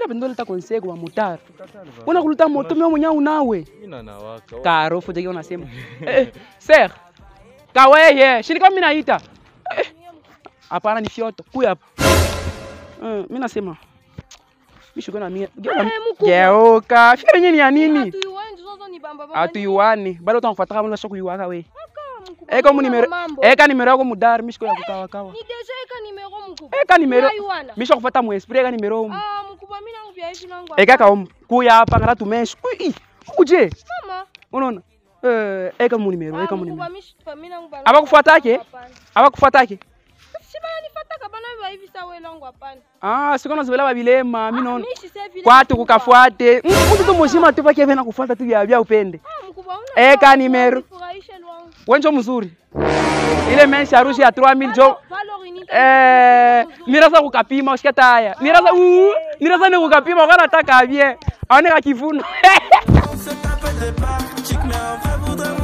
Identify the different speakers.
Speaker 1: pendo leta conseil kwa motari una kuluta moto mimi mwenyewe unawe
Speaker 2: Mina nawaka.
Speaker 1: karo futa unasema eh ser kaweye shini kama mimi naita Eh, hapana ni fyoto kuya hapa eh mimi nasema mishuko na mimi
Speaker 3: mkubwa.
Speaker 1: geuka fyo yenyewe ni ya nini
Speaker 3: Hatuiwani, zozo ni bamba bamba.
Speaker 1: atuiwani bado utakufuata kama unasha kuiwaka we
Speaker 3: Aka, mkubwa,
Speaker 1: eka mu
Speaker 3: mimi na
Speaker 1: nimero
Speaker 3: mambo.
Speaker 1: eka nimero yako mudari mishiko ya kukawa kawa
Speaker 3: Ni deja eka nimero mkubwa.
Speaker 1: eka nimero
Speaker 3: Unaiwana?
Speaker 1: misha kufuata mu esprit eka nimero umu
Speaker 3: Ah, mkubwa mimi nangu vya hivi nangu.
Speaker 1: eka ka umu kuya hapa ngara tumeshi kui ukuje
Speaker 3: Mama.
Speaker 1: unaona eh eka mu nimero
Speaker 3: Ah,
Speaker 1: eka mu
Speaker 3: mkubwa
Speaker 1: nimero
Speaker 3: mimi mimi nangu bana.
Speaker 1: Abakufuatake?
Speaker 3: Hapana.
Speaker 1: abakufuatake
Speaker 3: Si bana nifuataka bana vya hivi sawa wewe nangu hapana.
Speaker 1: ah sikona zibela babilema mimi naona
Speaker 3: Mimi si sasa vile.
Speaker 1: kwatu
Speaker 3: mkubwa.
Speaker 1: kukafuate mtu tu mzima tu pake vena kufuata tu vya vya upende
Speaker 3: Ah, mkubwa una.
Speaker 1: Eka nimero.
Speaker 3: Furahishe lwangu.
Speaker 1: wenjo mzuri ile menshi harusi ya 3000 jo
Speaker 3: Valori ni.
Speaker 1: eh mirasa kukapima usikia taya mirasa uu mirasa ni kukapima kana taka bien aone kakivuno
Speaker 4: On se tape des barres, chic mais en vrai voudrait